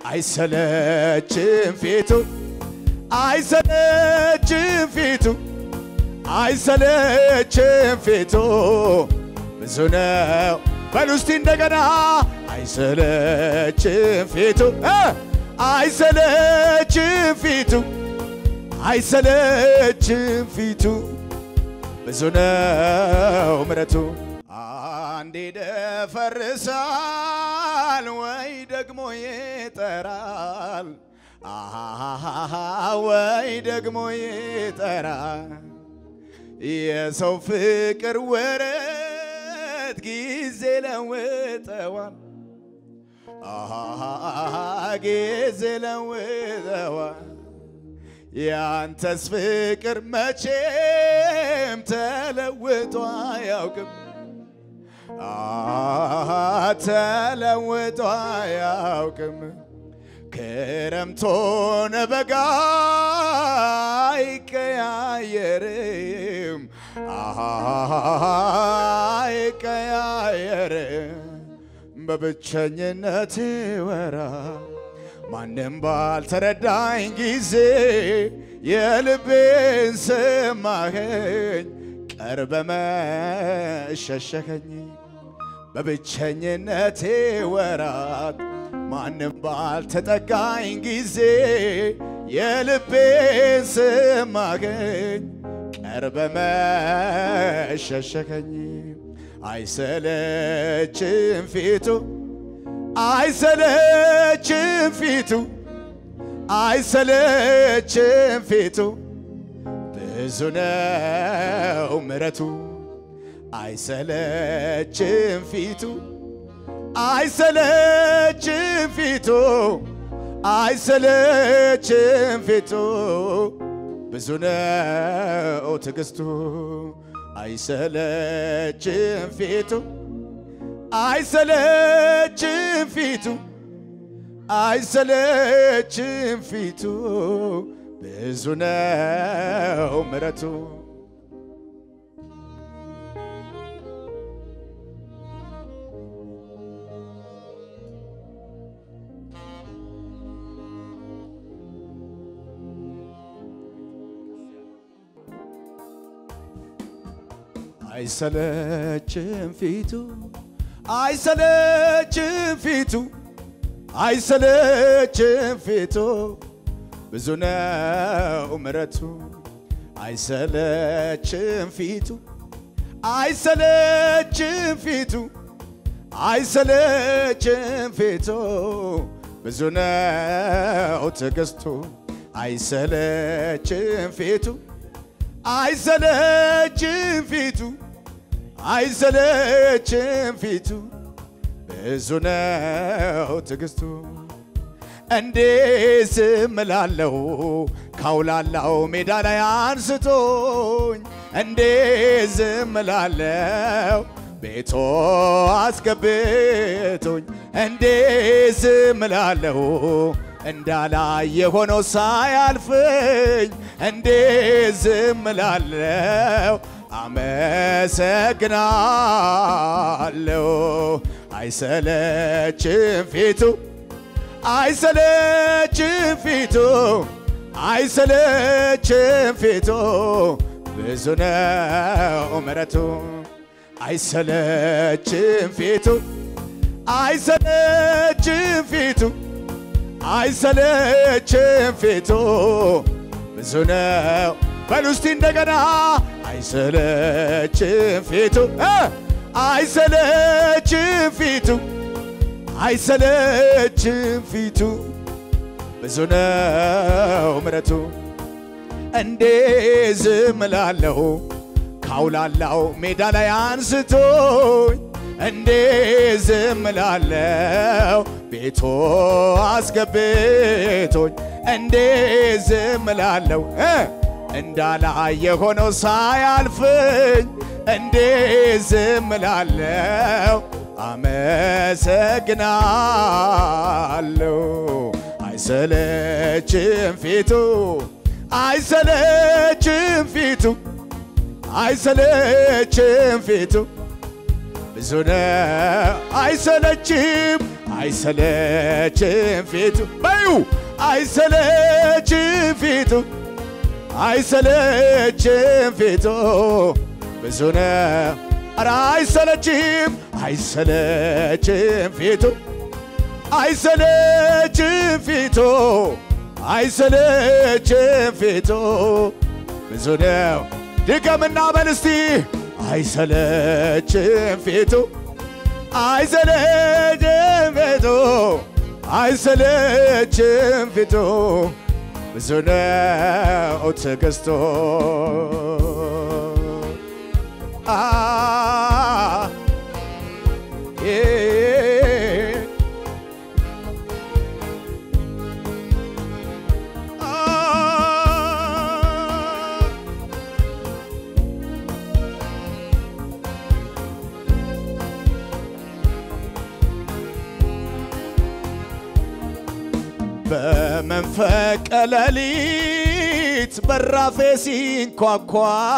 አይሰለችም ፊቱ አይሰለችም ፊቱ አይሰለችም ፊቱ ብዙ ነው በሉ እስቲ እንደገና አይሰለችም ፊቱ እ አይሰለችም ፊቱ አይሰለችም ፊቱ ብዙ ነው ምረቱ አንዴ ደፈርሳል ወይ ደግሞ ይጠራል አሃሃሃ ወይ ደግሞ ይጠራል የሰው ፍቅር ወረት ጊዜ ለውጠዋል አሃሃሃ ጊዜ ለውጠዋል ያንተስ ፍቅር መቼም ተለውጦ አያውቅም አ ተለውጦ አያውቅም ክረምት ሆነ በጋ አይቀያየርም አይቀያየርም በብቸኝነት ወራ ማንም ባልተረዳኝ ጊዜ የልቤን ሰማኸኝ ቀርበ መሸሸከኝ በብቸኝነቴ ወራት ማንም ባልተጠጋኝ ጊዜ የልቤን ሰማኸኝ ቀርበ መሸሸከኝ አይሰለችም ፊቱ አይሰለችም ፊቱ አይሰለችም ፊቱ ብዙ ነው ምረቱ አይሰለችም ፊቱ አይሰለችም ፊቱ አይሰለችም ፊቱ ብዙ ነው ትዕግስቱ አይሰለችም ፊቱ አይሰለችም ፊቱ አይሰለችም ፊቱ ብዙ ነው ምረቱ አይሰለችም ፊቱ አይሰለችም ፊቱ አይሰለችም ፊቱ ብዙ ነው ምረቱ አይሰለችም ፊቱ አይሰለችም ፊቱ አይሰለችም ፊቱ ብዙ ነው ትዕግስቱ አይሰለችም ፊቱ አይሰለችም ፊቱ አይሰለችም ፊቱ ብዙ ነው ትዕግስቱ እንዴ ዝም እላለሁ ካውላላው ሜዳ ላይ አንስቶኝ እንዴ ዝም እላለሁ ቤቶ አስገብቶኝ እንዴ ዝም እላለሁ እንዳላየ ሆኖ ሳያልፍኝ እንዴ ዝም እላለሁ አመሰግናለሁ አይሰለችም ፊቱ አይሰለችም ፊቱ አይሰለችም ፊቱ ብዙ ነው ምረቱ አይሰለችም ፊቱ አይሰለችም ፊቱ አይሰለችም ፊቱ ብዙ ነው በሉ እስቲ እንደገና አይሰለችም ፊቱ እ አይሰለችም ፊቱ አይሰለችም ፊቱ ብዙ ነው ምረቱ እንዴ ዝም እላለሁ ካውላላው ሜዳ ላይ አንስቶኝ እንዴ ዝም እላለሁ ቤቶ አስገብቶኝ እንዴ ዝም እላለሁ እ እንዳላየ ሆኖ ሳያልፍኝ እንዴ ዝም እላለሁ አመሰግናለሁ አይሰለችም ፊቱ አይሰለችም ፊቱ አይሰለችም ፊቱ ብዙ ነው አይሰለችም አይሰለችም ፊቱ በዩ አይሰለችም ፊቱ አይሰለችም ፊቱ ብዙ ነው ኧረ አይሰለችም አይሰለችም ፊቱ አይሰለችም ፊቱ አይሰለችም ፊቱ ብዙ ነው ድገምና በል እስቲ አይሰለችም ፊቱ አይሰለችም ፊቱ አይሰለችም ፊቱ ብዙ ነው ትዕግስቱ አ ዬ አ በመንፈቀ ሌሊት በራፌ ሲንኳኳ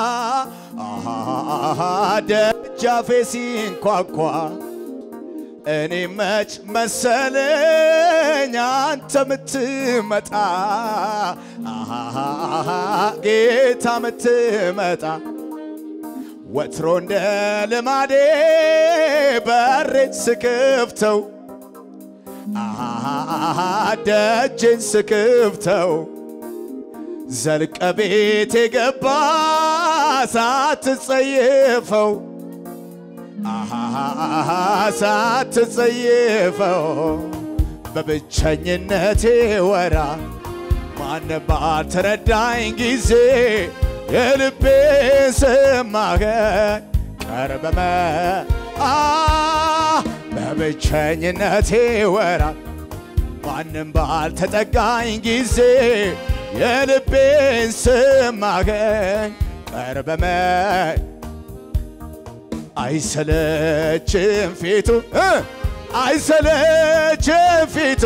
አሃ ደጃፌ ሲንኳኳ እኔ መች መሰለኝ አንተ ምትመጣ አሃ ጌታ ምትመጣ ወትሮ እንደ ልማዴ በሬን ስክፍተው አሃ ደጅን ስክፍተው ዘልቀ ቤት የገባ ሳትጸየፈው አሃ ሳትጸየፈው በብቸኝነቴ ወራ ማን ባልተረዳኝ ጊዜ የልቤ ስማኸ ቀርበመ አ በብቸኝነቴ ወራ ማንም ባልተጠጋኝ ጊዜ የልቤን ስማገኝ ቀርበመ አይሰለችም ፊቱ እ አይሰለችም ፊቱ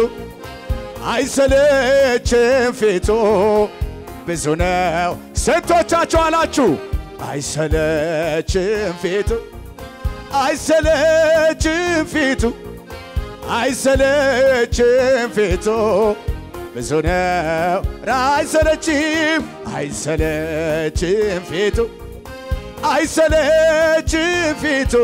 አይሰለችም ፊቱ ብዙ ነው። ስንቶቻችሁ አላችሁ? አይሰለችም ፊቱ አይሰለችም ፊቱ አይሰለችም ፊቱ ብዙ ነው። አይሰለችም አይሰለችም ፊቱ አይሰለችም ፊቱ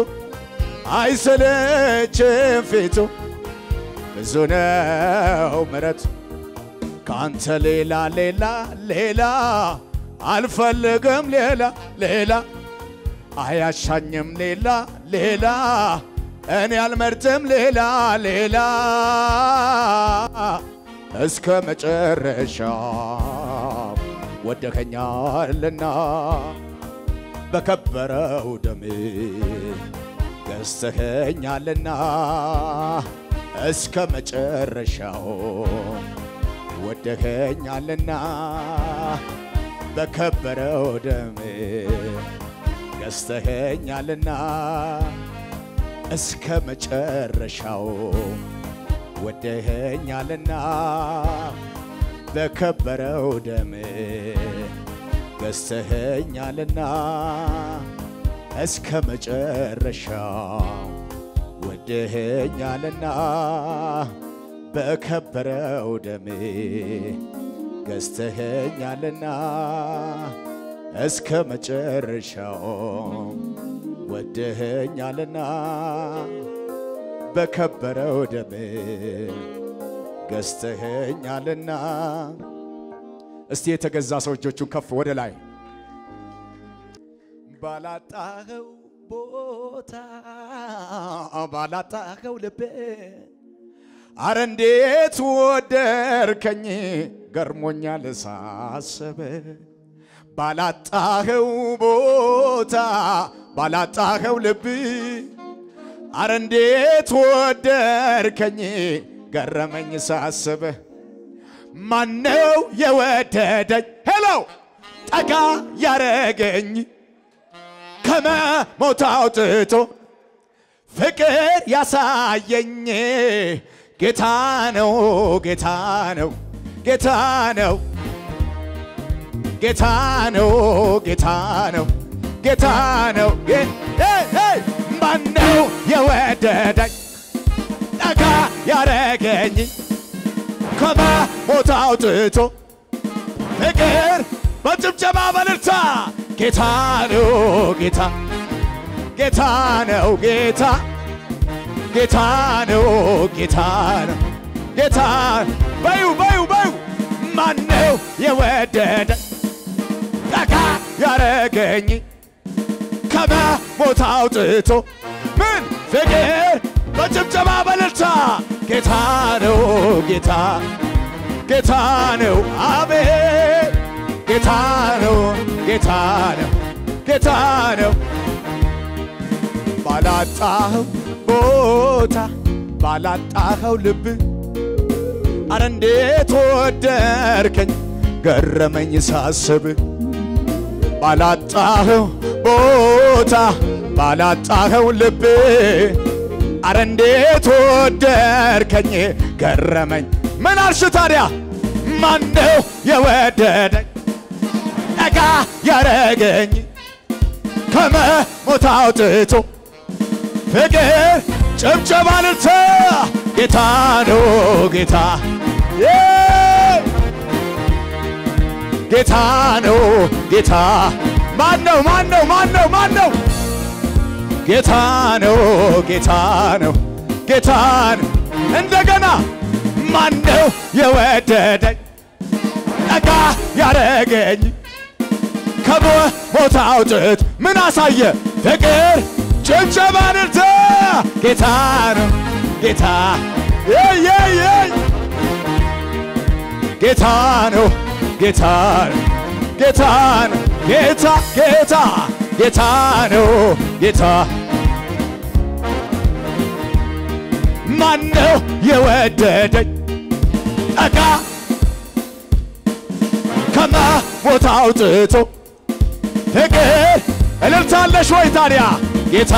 አይሰለችም ፊቱ ብዙ ነው ምሕረቱ ካንተ ሌላ ሌላ ሌላ አልፈልግም ሌላ ሌላ አያሻኝም ሌላ ሌላ እኔ አልመርጥም ሌላ ሌላ እስከ መጨረሻ ወደከኛልና በከበረው ደም ገዝተኸኛልና እስከ መጨረሻው ወደኸኛልና በከበረው ደም ገዝተኸኛልና እስከ መጨረሻው ወደኸኛልና በከበረው ደም ገዝተኸኛልና እስከ መጨረሻው ወደኸኛልና በከበረው ደም ገዝተኸኛልና እስከ መጨረሻው ወደኸኛልና በከበረው ደም ገዝተኸኛልና። እስቲ የተገዛ ሰው እጆቹን ከፍ ወደ ላይ ባላጣኸው ቦታ ባላጣኸው ልቤ አረ እንዴት ወደርከኝ ገርሞኛል ሳስብ ባላጣኸው ቦታ ባላጣኸው ልብ አረ እንዴት ወደርከኝ ገረመኝ ሳስብ ማነው የወደደኝ ሄሎ ጠጋ ያረገኝ ከመሞት አውጥቶ ፍቅር ያሳየኝ ጌታ ነው ጌታ ነው ጌታ ነው ጌታ ነው ጌታ ነው ጌታ ነው ማነው የወደደኝ ጠጋ ያረገኝ ከሞት አውጥቶ ፍቅር በጭብጨባ በልልታ ጌታ ነው ጌታ ጌታ ነው ጌታ ጌታ ነው ጌታ ነው ጌታ በዩ በዩ በዩ ማነው የወደደ ጠጋ ያረገኝ ከመሞት አውጥቶ ምን ፍቅር በጭብጨባ በልልታ ጌታ ነው ጌታ ጌታ ነው አቤት ጌታ ነው ጌታ ነው ጌታ ነው ባላጣኸው ቦታ ባላጣኸው ልብ አረ እንዴት ወደድከኝ ገረመኝ ሳስብ ባላጣኸው ቦታ ባላጣኸው ልብ አረ እንዴት ወደድከኝ ገረመኝ ምን አልሽ ታዲያ ማነው የወደደኝ ጠጋ ያረገኝ ከመሞት አውጥቶ ፍቅር ጭብጨባ ልልታ ጌታ ነው ጌታ ዬ! ጌታ ነው ጌታ ማን ነው ማን ነው ማን ነው ማን ነው ጌታ ነው ጌታ ነው ጌታ ነው እንደገና ማን ነው የወደደኝ ጠጋ ያረገኝ ከሞት አውጥት ምን አሳየ ፍቅር ጭብጨባ ልልታ ጌታ ነው ጌታ የይ የይ የይ ጌታ ነው ጌታ ነው ጌታ ነው ጌታ ጌታ ጌታ ነው ጌታ ማነው የወደደኝ ጠጋ ከመሞት አውጥቶ ፍቅር እልልታለሽ ወይ ታዲያ ጌታ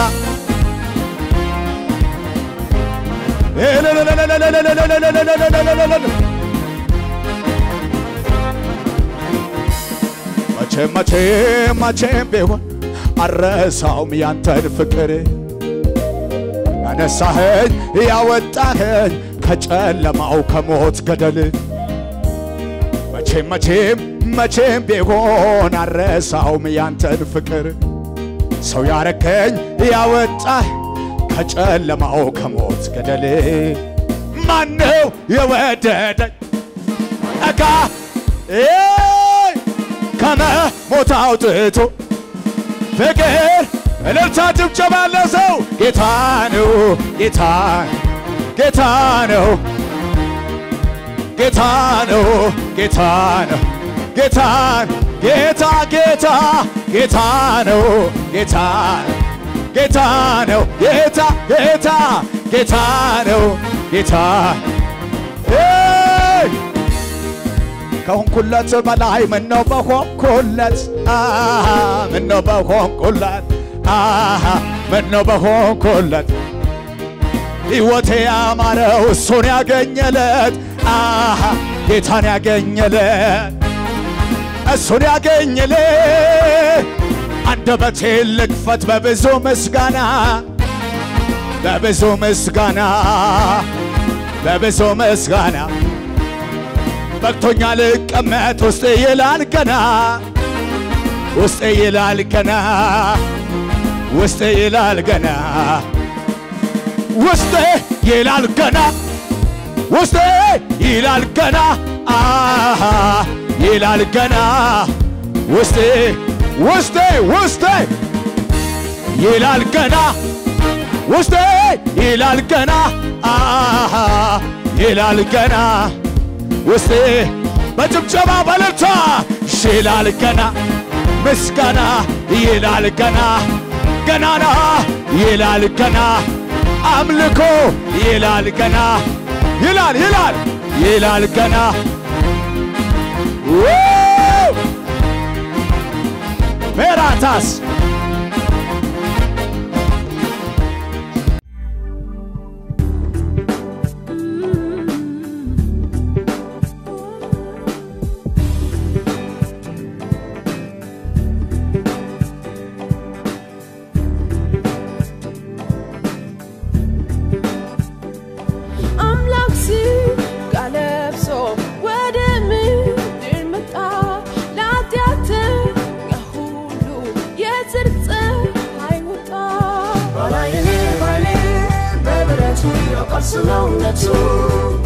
መቼም መቼም መቼም ቢሆን አረሳውም ያንተን ፍቅር ያነሳኸኝ ያወጣኸኝ ከጨለማው ከሞት ገደል መቼም መቼም መቼም ቢሆን አረሳውም ያንተን ፍቅር ሰው ያረከኝ ያወጣህ ከጨለማው ከሞት ገደል ማነው የወደደኝ ጠጋ ኤይ! ከመሞት አውጥቶ ፍቅር እልልታ ጭብጨባ ያለ ሰው ጌታ ነው ጌታ ጌታ ነው ጌታ ነው ጌታ ነው ጌታ ጌታ ጌታ ጌታ ነው ጌታ ጌታ ነው ጌታ ጌታ ጌታ ነው ጌታ ኤይ! ከሆንኩለት በላይ ምነው በሆንኩለት አሃ ምነው በሆንኩለት አሃ ምነው በሆንኩለት ሕይወቴ ያማረው እሱን ያገኘለት አሃ ጌታን ያገኘለት እሱን ያገኘለት አንደበቴን ልክፈት በብዙ ምስጋና በብዙ ምስጋና በብዙ ምስጋና በቅቶኛ ልቀመጥ ውስጥ ይላል ገና ውስጥ ይላል ገና ውስጥ ይላል ገና ውስጥ ይላል ገና ውስጥ ይላል ገና አሃ ይላል ገና ውስጥ ውስጥ ውስጥ ይላል ገና ውስጥ ይላል ገና አሃ ይላል ገና ውስጤ በጭብጨባ በልልታ ይላል ገና ምስጋና ይላል ገና ገናና ይላል ገና አምልኮ ይላል ገና ይላል ይላል ይላል ገና ው! ሜራታስ I'm ስለ እውነቱ